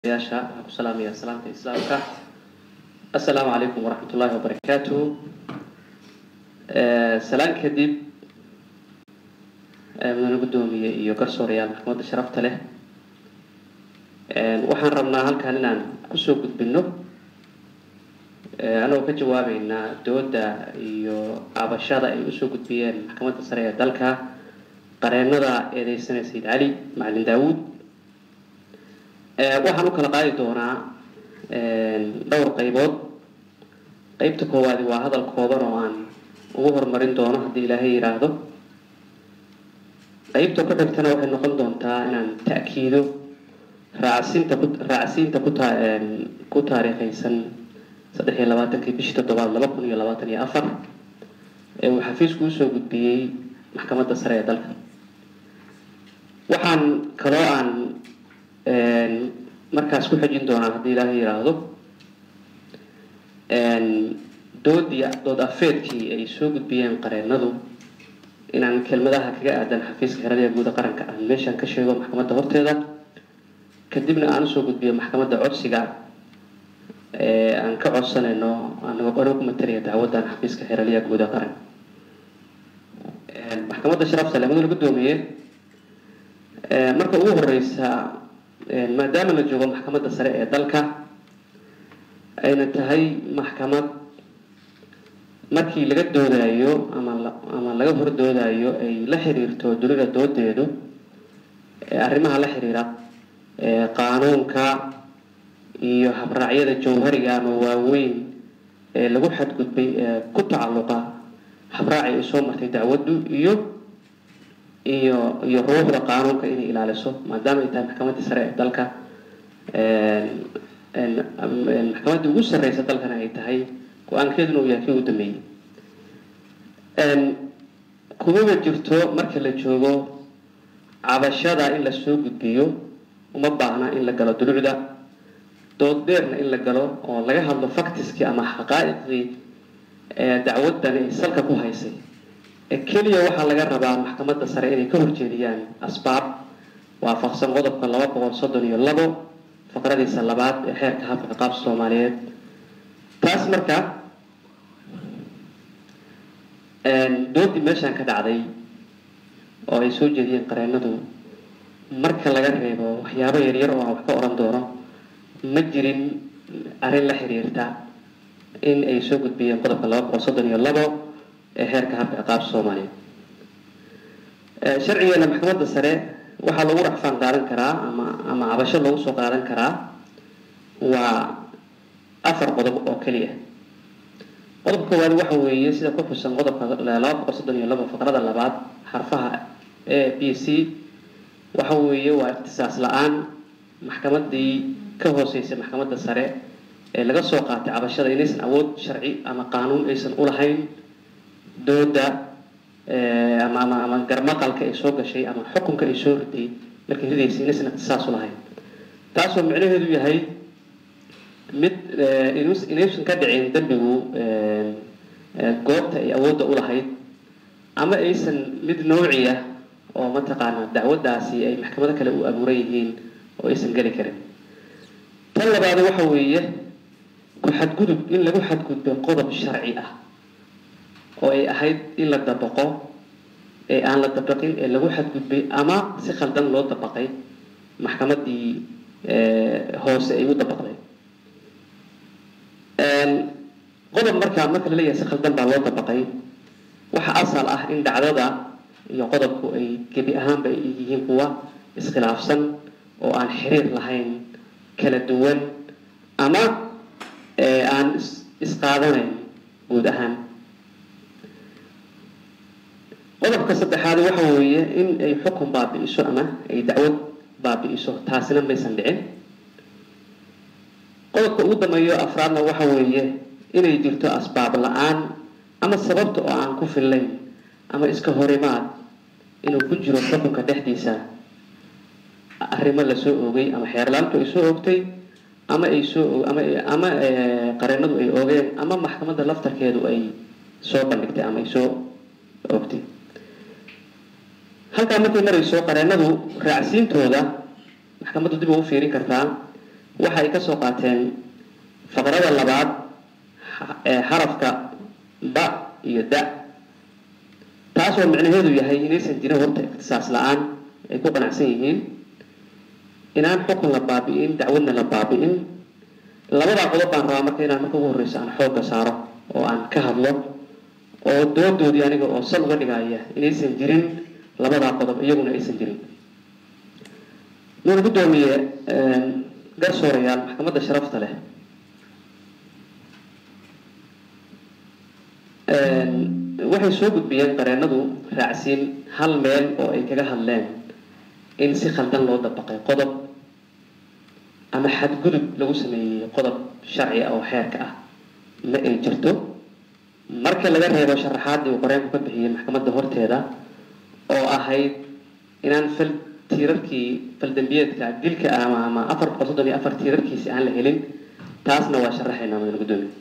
yaasha waxaan ku salaamayaa salaamta islaamka assalaamu calaykum waraxmat ullaahi wabarakaatuhu salaan kadib mudane guddoomiye iyo garsoorayaal maxkamadda sharafta leh waxaan rabnaa halkan inaan kusoo gudbino anagoo ka jawaabeynaa dooda iyo cabashada ay usoo gudbiyeen maxkamadda sare ee dalka qareenada eedeysana sayid cali macalin daawuud waxaan u kala qaadi doonaa dhowr qaybood qeybta koowaadi waa hadal kooban oo aan ugu horumarin doono haddii ilaahay yidhaahdo qeybta ku xigtana waxay noqon doontaa inaan ta'kiido raacsiinta ku raacsiinta kuta ku taariikhaysan saddex iyo labaatankii bishii toddobaad laba kun iyo labaatan iyo afar ee uu xafiisku usoo gudbiyey maxkamadda sare ee dalka waxaan kaloo aan markaas ku xejin doonaa haddii ilaahay yidhaahdo doodii dood afeedkii ay soo gudbiyeen qareenadu inaan kelmadaha kaga aadan xafiiska xerada ee guuda qaranka aan meeshaan ka sheego maxkamadda horteeda kadibna aan usoo gudbiyo maxkamadda codsiga ee aan ka codsanayno anagoo anoo ku matalaya dacwaddan xafiiska xeraliya guuda qaranka maxkamadda sharafta leh mudane guddoomiye marka ugu horeysa maadaama la joogo maxkamadda sare ee dalka ayna tahay maxkamad markii laga doodayo ama ama laga hordoodayo ay la xiriirto dunida doodeedu arrimaha la xiriira qaanuunka iyo habraacyada jawhariga ama waaweyn ee lagu xadgudbay ee ku tacalluqa habraacay ay soo martay dacwaddu iyo iyo iyo ruuxda qaanuunka inay ilaaliso maadaama ay tahay maxkamaddii sare ee dalka maxkamaddii ugu sarreysa dalkana ay tahay go-aankeeduna uu yahay kii ugu dambeeyey kumaba jirto marka la joogo cabashada in lasoo gudbiyo uma baahna in la galo dulucda dood dheerna in la galo oo laga hadlo factiskii ama xaqaa'iqdii dacwaddan ay salka ku haysay keliya waxaa laga rabaa maxkamadda sare inay ka horjeediyaan asbaab waafaqsan qodobka laba boqol soddon iyo labo faqradiisa labaad ee xeerka habka ciqaabta soomaaliyeed taas marka doodii meeshaan ka dhacday oo ay soo jeediyeen qareenadu marka laga reebo waxyaabo yaryar oo aan wax ka oran doono ma jirin arrin la xiriirta in ay soo gudbiyeen qodobka laba boqol soddon iyo labo ee xeerka habka ciqaabta soomaaliyeed sharcigeena maxkamadda sare waxaa lagu racfaan qaadan karaa ama ama cabasho lagu soo qaadan karaa waa afar qodob oo keliya qodobka koowaad waxa weeye sida ku xusan qodobka laba boqol soddon iyo labo faqrada labaad xarfaha a b c waxa weeye waa ikhtisaas la-aan maxkamaddii ka hooseysay maxkamadda sare ee laga soo qaatay cabashada inaysan awood sharci ama qaanuun aysan ulahayn dooda ama ama ama garmaqalka ay soo gashay ama xukunka ay soo riday markay ridaysay inaysan ikhtisaas ulahayn taasoo micnaheedu yahay mid inaysan ka dhicin dembigu goobta ay awoodda ulahayd ama aysan mid noociya oo mataqaana dacwaddaasi ay maxkamado kale u abuuran yihiin oo aysan geli karin tan labaadi waxa weeye ku xadgudub in lagu xadgudbo qodob sharci ah oo ay ahayd in la dabaqo ee aan la dabaqin ee lagu xadgudbay ama si khaldan loo dabaqay maxkamaddii hoose ay u dabaqday qodob markaa marka la leeyahay si khaldan baa loo dabaqay waxa asal ah in dhacdada iyo qodobku ay gebi ahaanba ay yihiin kuwa iskhilaafsan oo aan xiriir lahayn kala duwan ama aan isqaadanayn guud ahaan qodobka saddexaad waxa weeye in ay xukun baabi'iso ama ay dacwad baabi'iso taasina maysan dhicin qodobka ugu dambeeyo afraadna waxa weeye inay jirto asbaab la-aan ama sababta oo aan ku fillayn ama iska horimaad inuu ku jiro xukunka dhexdiisa arrimo lasoo oogay ama xeerlaantu ay soo oogtay ama ay soo ama ama qareenadu ay oogeen ama maxkamadda laftarkeedu ay soo bandhigtay ama ay soo oogtay halkaa markay marayso qareenadu raacsiintooda maxkamaddu dib ugu fiirin kartaa waxa ay ka soo qaateen faqrada labaad xarafka ba iyo da taasoo micnaheedu yahay inaysan jirin horta ikhtisaas la-aan ay ku qanacsan yihiin inaan xukun la baabi'in dacwadna la baabi'in labadaa qodob baan rabaa marka inaan marka ugu horreysa aan xoogga saaro oo aan ka hadlo oo doodoodii aniga oo sal uga dhigaya inaysan jirin labadaa qodob iyaguna aysan jirin nuuna guddoomiye garsoorayaal maxkamadda sharafta leh waxay soo gudbiyeen qareenadu raacsiin hal meel oo ay kaga hadleen in si khaldan loo dabaqay qodob ama xadgudub lagu sameeyey qodob sharci ah oo xeerka ah ma ay jirto marka laga reebo sharaxaaddii uu qoreenku ka bixiyey maxkamadda horteeda oo ahayd inaan fal tiirarkii faldambiyeedka dilka ama ama afar boqol soddon iyo afar tiirarkiisi aan la helin taasna waa sharaxaynaa madana guddoomiye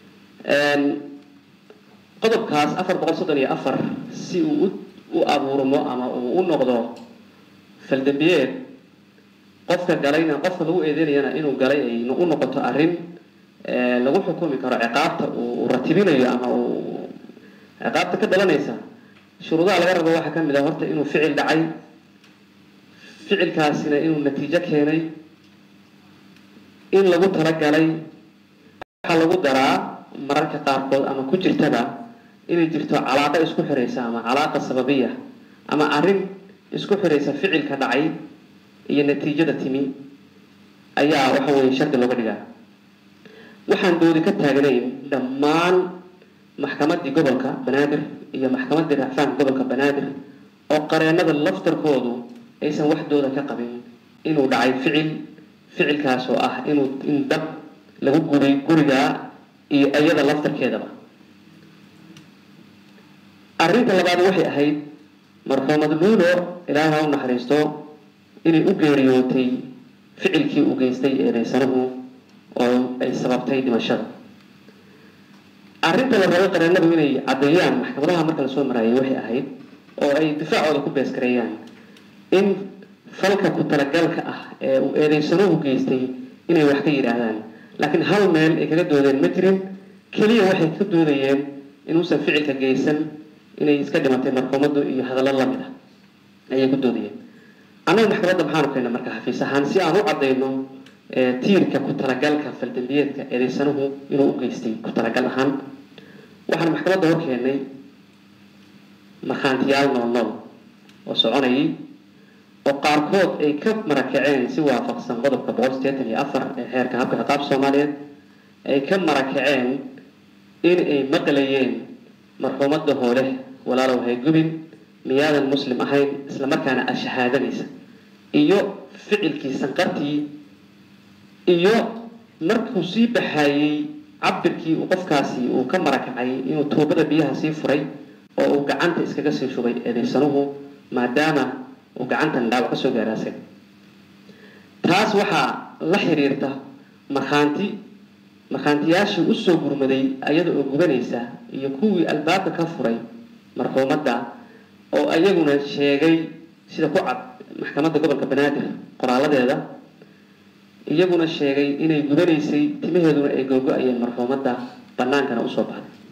qodobkaas afar boqol soddon iyo afar si uu u abuurmo ama uu u noqdo faldambiyeed qofka galayna qofka lagu eedeynayana inuu galay ay u noqoto arrin lagu xukumi karo ciqaabta uu ratibinayo ama uu ciqaabta ka dhalanaysa shuruudaha laga rabo waxaa ka mid ah horta inuu ficil dhacay ficilkaasina inuu natiijo keenay in lagu talagalay waxaa lagu daraa mararka qaarkood ama ku jirtaba inay jirto calaaqa isku xiraysa ama calaaqa sababiya ama arrin isku xiraysa ficilka dhacay iyo natiijada timi ayaa waxa weye shardi looga dhigaa waxaan doodi ka taagnayn dhammaan maxkamaddii gobolka banaadir iyo maxkamaddii racfaanka gobolka banaadir oo qareenada laftarkoodu aysan wax dooda ka qabin inuu dhacay ficil ficilkaas oo ah inuu in dab lagu guday guriga iyo iyada laftarkeedaba arrinta labaad waxay ahayd marxuumad luulo ilaahay ha u naxariisto inay u geeriyootay ficilkii uu geystay eedeysanuhu oo ay sababtay dhimashada arrinta la rabo qareenadu inay caddeeyaan maxkamadaha marka lasoo maraayay waxay ahayd oo ay difaacooda ku beeskareeyaan in falka ku talagalka ah ee uu eedeysanuhu geystay inay wax ka yidhaahdaan laakiin hal meel ay kaga doodeen ma jirin keliya waxay ka doodayeen inuusan ficilka geysan inay iska dhimatay marxuumaddu iyo hadallo lamid ah ayay ku doodayeen annaga maxkamadda maxaanu keenna marka xafiis ahaan si aan u caddayno tiirka ku talagalka faldambiyeedka eedeysanuhu inuu u geystay ku talagal ahaan waxaan maxkamadda hor keennay markhaantiyaal nool nool oo soconayay oo qaarkood ay ka marakaceen si waafaqsan qodobka boqol sideetan iyo afar ee xeerka habka ciqaab soomaaliyeed ay ka marakaceen in ay maqlayeen marxuumadda hoole walaalow haygubin miyaadan muslim ahayn islamarkaana a shahaadanaysa iyo ficilkii sanqartii iyo markuu sii baxaayey cabirkii uu qofkaasi uu ka marakacay inuu tuubada biyaha sii furay oo uu gacanta iskaga sii shubay eedeysanuhu maadaama uu gacantan dhaawac ka soo gaaraasay taas waxaa la xiriirta markhaanti markhaantiyaashii usoo gurmaday ayada oo gubanaysa iyo kuwii albaabka ka furay marxuumadda oo ayaguna sheegay sida ku cad maxkamadda gobolka banaadir qoraaladeeda iyaguna sheegay inay gubanaysay timaheeduna ay googo-ayeen marxuumadda bannaankana usoo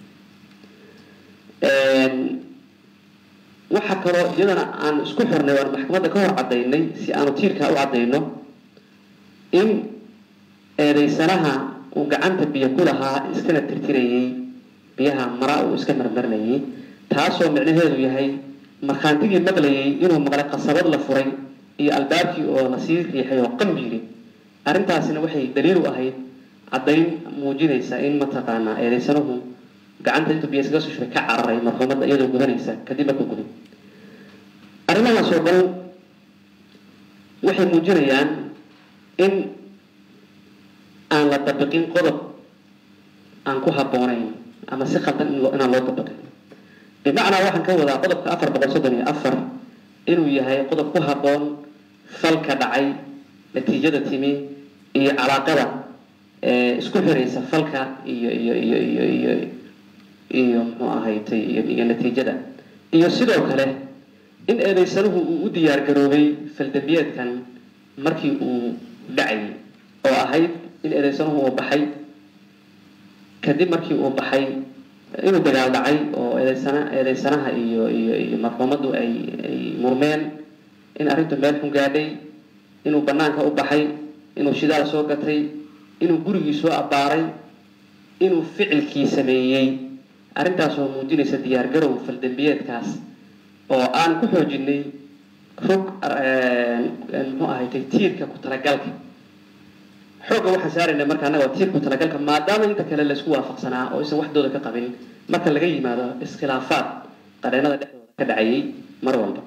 baxday waxaa kaloo iyadana aan isku xirnay waan maxkamadda ka hor caddaynay si aanu tiirkaa u caddayno in eedeysanaha uu gacanta biyo ku lahaa iskana tirtirayay biyaha mara uu iska marmarinayay taasoo micnaheedu yahay markhaantigii maqlayay inuu maqlay qasabad la furay iyo albaabkii oo lasii riixay oo qambiiri arrintaasina waxay daliil u ahayd caddayn muujinaysa in mataqaanaa eedeysanahu gacanta intuu biyo iskaga soo shubay ka cararay marxuumadda iyadoo gudanaysa kadib markuu guday arrimahaas oo dhan waxay muujinayaan in aan la dabiqin qodob aan ku habboonayn ama si khaldan inaan loo dabiqin bimacnaa waxaan ka wadaa qodobka afar boqol soddon iyo afar inuu yahay qodob ku habboon falka dhacay natiijada timi iyo calaaqada isku xiraysa falka iyo iyo iyo iyo iyo iyo muxuu ahaytay iyo natiijada iyo sidoo kale in eedeysanuhu uu u diyaar garoobay faldambiyeedkan markii uu dhacayay oo ahayd in eedeysanuhu uu baxay kadib markii uu baxay inuu dagaal dhacay oo eedeysana eedeysanaha iyo iyo iyo marxuumaddu ay ay murmeen in arrintu meel xun gaadhay inuu banaanka u baxay inuu shidaal soo gatay inuu gurigii soo abbaaray inuu ficilkii sameeyey arrintaasoo muujinaysa diyaargarow faldembiyeedkaas oo aan ku xoojinay rog muxuu ahaytay tiirka ku talagalka xoogga waxaan saarayna marka annaga waa tiirku talagalka maadaama inta kale laysku waafaqsanaa oo isan waxdooda ka qabin marka laga yimaado iskhilaafaad qareenada dhexdooda ka dhacayay mar walba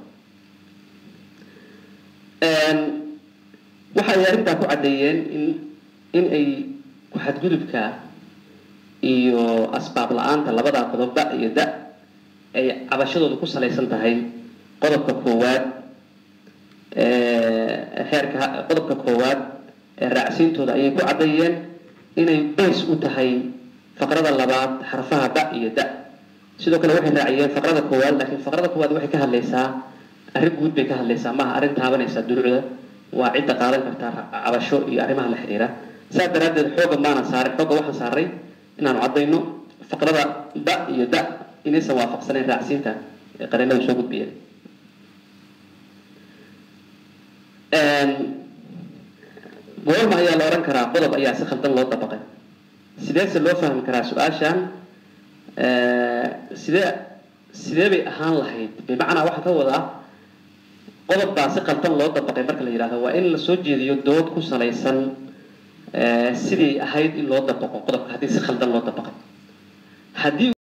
waxa ay arrintaa ku caddeeyeen in in ay ku-xadgudubka iyo asbaab la-aanta labadaa qodob da iyo da ay cabashadooda ku salaysan tahay qodobka koowaad xeerka qodobka koowaad ee raacsiintooda ayay ku caddeeyeen inay bays u tahay faqrada labaad xarfaha da iyo da sidoo kale waxay raaciyeen faqrada koowaad laakiin faqrada koowaad waxay ka hadlaysaa arrin guud bay ka hadlaysaa maaha arrin taabanaysa duruucda waa cidda qaadan kartaa cabasho iyo arrimaha la xiriira saas daraaddeed xooga maanan saarin xooga waxaan saaray inaanu caddayno faqrada da iyo da inaysan waafaqsanayn raacsiinta ee qareenada soo gudbiyeen goorma ayaa la odhan karaa qodob ayaa si khaldan loo dabaqay sideese loo fahmi karaa su-aashan sidee sidee bay ahaan lahayd bimacnaa waxaa ka wadaa qodob baa si khaldan loo dabaqay marka la yidhahdo waa in lasoo jeediyo dood ku salaysan sidii ahayd in loo dabaqo qodobka haddii si khaldan loo dabaqay haddii